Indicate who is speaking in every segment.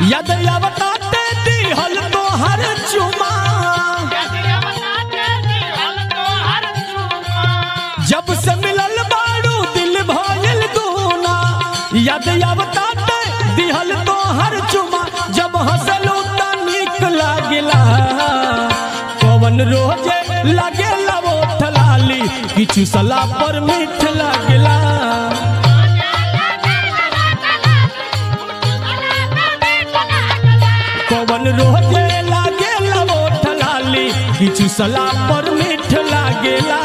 Speaker 1: यद अवताते दिहल तोहर चुमा जब से मिलल बाड़ू दिल भइल दूना यद अवताते दिहल तोहर चुमा जब हंसलू त नीक लागेला पवन रोजे लागेला ओठ लाली किछु सला पर मीठ लागेला पवन रोजे लागेला ओठ लाली किछु सला पर मीठ लागेला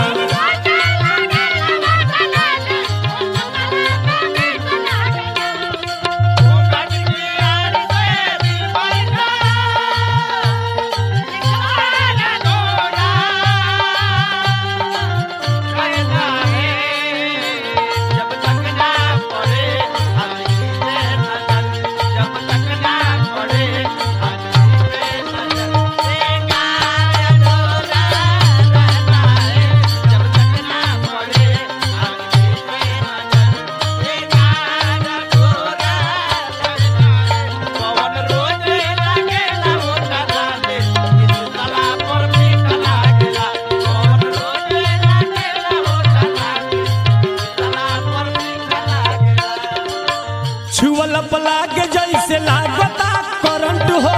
Speaker 1: छुअल पलाग जैसे लागता करंट हो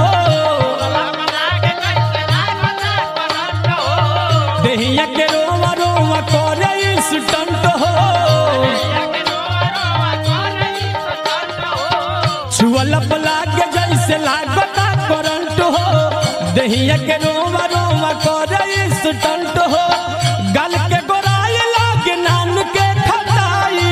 Speaker 1: देहिया के रोवा रोवा करे स्टंट हो छुअल पलाग जैसे लागता करंट हो देहिया के रोवा रोवा करे स्टंट हो गल के गोराई लागे नान के खटाई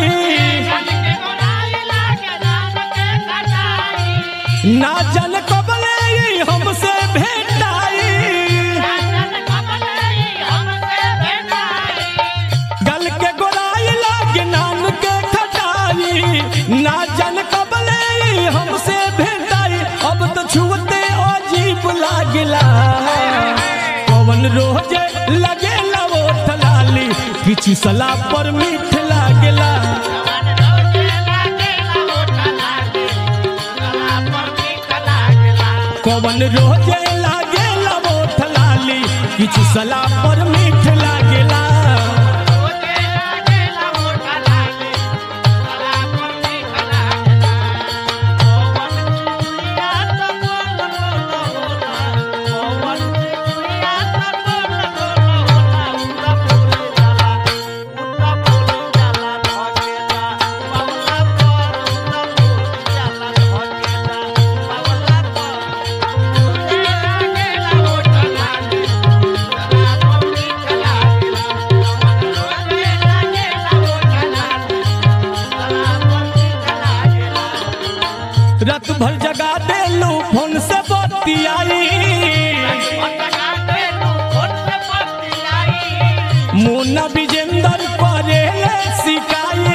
Speaker 1: ना जन कबले ई हमसे भेटाई गल के गोराई लागे नाम के खटाई ना जन कबले ई हमसे भेटाई अब तो छुअते अजीब लागला पवन रोजे लगेला ओठ लाली किछु सला पर मीठ लागला पवन रोजे लागेला ओठ लाली किछु सला पर मीठ लागेला रात भर जगा देलू फोन से बतियाई मुन्ना विजेंदर करे सिकाई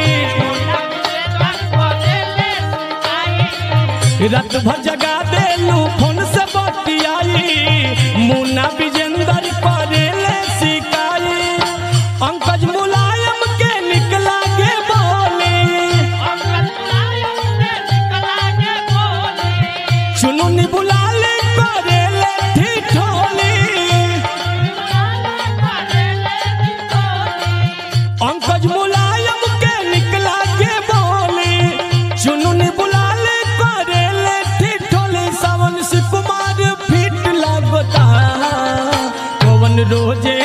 Speaker 1: रात भर जगा देलू फोन से बतियाई मुन्ना विजेंदर करे सिकाई अंकज मुलायम के निकला के बोली चुनुनी बुला ले करे ले ठिठोली अंकज मुलायम के निकला के बोली चुनुनी बुला ले करे ले ठिठोली सावन से कुमार फिट लगता पवन रोजे